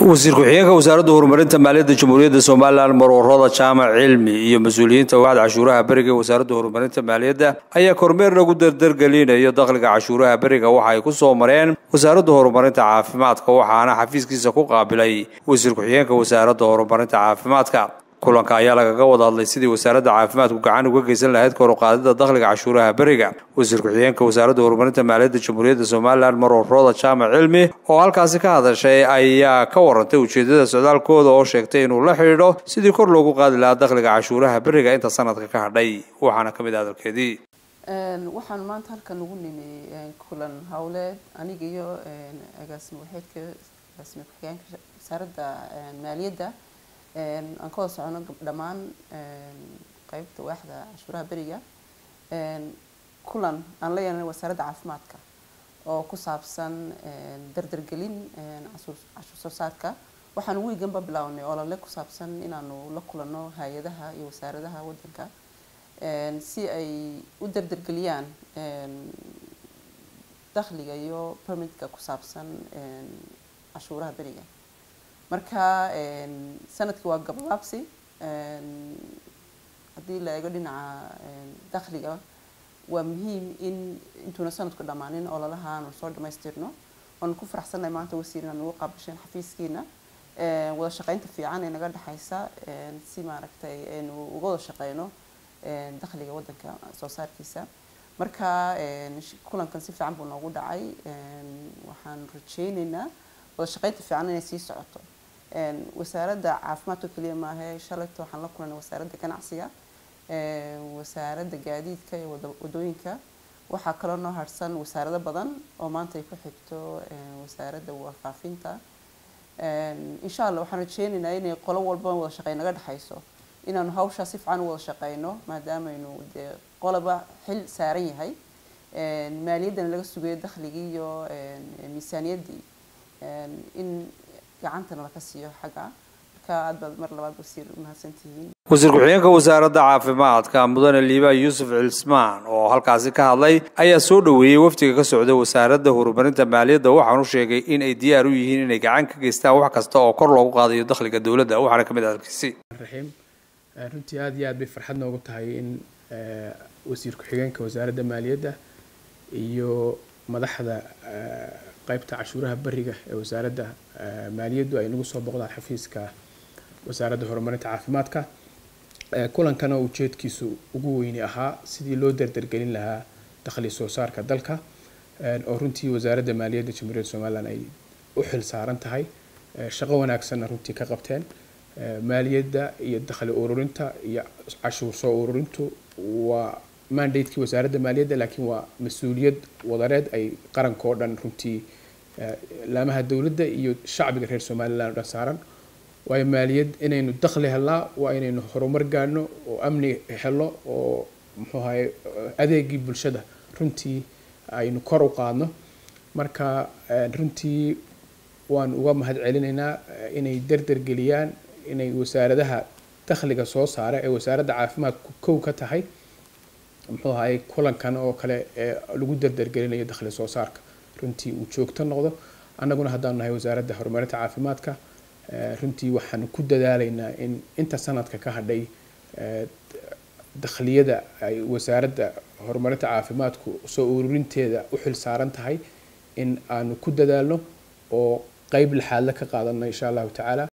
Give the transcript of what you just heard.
wasiir ku-xigeenka wasaaradda horumarinta maaliyadda jamhuuriyadda somalilan marwarada jaamac cilmi iyo mas-uuliyiinta waaxda cashuuraha beriga ee wasaaradda horumarinta maaliyadda ayaa kormeer lagu dardargelinayo dakhliga cashuuraha beriga waxa ay ku soo mareen wasaaradda horumarinta caafimaadka waxaana xafiiskiisa ku qaabilay wasiir ku-xigeenka wasaaradda horumarinta caafimaadka kulanka ayaa lagaga wada hadlay sidii wasaaradda caafimaadku gacan uga geysan lahayd koruqaadida dakhliga cashuuraha beriga wasiir ku-xigeenka wasaaradda horumarinta maaliyadda jamhuuriyadda somalilan marwarooda jaamac cilmi oo halkaasi ka hadashay ayaa ka warantay ujeedada socdaalkooda oo sheegtay inuu la xidhiidho sidii kor loogu qaadi lahaa dakhliga cashuuraha beriga inta sanadka ka hadhay waxaana ka mid ah hadalkeedii waxaan maanta halkan ugu nimi kulan howleed aniga iyo agaasimo waxeedka agaasimo ku-xigeenka wasaaradda maaliyadda aan ka wada socono dhammaan qeybta waaxda cashuuraha beriga kulan aan la yeelanay wasaaradda caafimaadka oo ku saabsan dardargelin cashuur soo saarka waxaan wiiganba bilaawnay olole ku saabsan inaanu la kulano hay-adaha iyo wasaaradaha wadanka si ay u dardargeliyaan dakhliga iyo permitka ku saabsan cashuuraha beriga marka sanadkii waa gabagaabsi haddii la eego dhinaca dakhliga waa muhiim in intuuna sanadku dhammaanin ololaha aanu soo dhamaystirno waanu ku faraxsannahay maanta wasiir inaan ugu qaabasheen xafiiskiina wada shaqeynta fiican ee naga dhexaysa si maaragtay aynu uga wada shaqeyno dakhliga waddanka soo saarkiisa marka kulankan si fiican buu noogu dhacay waxaan rajeyneynaa wada shaqeynta fiican inay sii socoto wasaaradda caafimaadka keliya maahe shalayto waxaan la kulanay wasaaradda ganacsiga wasaaradda gaadiidka iyo wadooyinka waxaa kaloo noo harsan wasaarado badan oo maanta ay ku xigto wasaaradda warfaafinta insha allah waxaan rajeyneynaa inay qolo walba wada shaqey naga dhexayso inaanu hawshaa si fiican u wada shaqeyno maadaamaynu dee qoloba xil saaran yahay maaliyaddana laga sugayo dakhligii iyo miisaaniyaddii in gacantana laga siiyo xagga marka aad baad mar labaad wasiir umahadsantihiin wasiir ku-xigeenka wasaaradda caafimaadka mudane liibaa yuusuf cismaan oo halkaasi ka hadlay ayaa soo dhoweeyey wafdiga ka socda wasaaradda horumarinta maaliyadda waxaanu sheegay in ay diyaar u yihiin inay gacan ka geystaan wax kasta oo kor loogu qaadayo dakhliga dowladda waxaana ka mid ah halkiisi raxiim runtii aada iyo aad bay farxad noogu tahay in wasiir ku-xigeenka wasaaradda maaliyadda iyo madaxda qaybta cashuuraha beriga ee wasaaradda maaliyaddu ay nagu soo boqdaan xafiiska wasaaradda horumarinta caafimaadka kulankana ujeedkiisu ugu weyni ahaa sidii loo dardargelin lahaa dakhli soo saarka dalka oo runtii wasaaradda maaliyadda jamhuuriyadda somalilan ay u xil saaran tahay shaqo wanaagsanna runtii ka qabteen maaliyadda iyo dakhli ururinta iyo cashuur soo ururintu waa mandatekii wasaaradda maaliyadda laakiin waa mas-uuliyad wadareed ay qaranka oo dhan runtii laamaha dowladda iyo shacbiga reer somalilan o dhan saaran waayo maaliyad inaynu dakhli helnaa waa inaynu horumar gaadhno oo amni helo oo muxuu ahaye adeegii bulshada runtii aynu kor u qaadno marka runtii waan uga mahad celinaynaa inay dardargeliyaan inay wasaaradaha dakhliga soo saara ee wasaaradda caafimaadku kow ka tahay muxuu ahaye kulankan oo kale ee lagu dardargelinayo dakhli soo saarka runtii uu joogto noqdo annaguna haddaanu nahay wasaaradda horumarinta caafimaadka runtii waxaan ku dadaalaynaa in inta sanadka ka hadhay dakhliyada ay wasaaradda horumarinta caafimaadku soo ururinteeda u xil saaran tahay in aanu ku dadaalno oo qeyb lixaadle ka qaadano insha allahu tacaala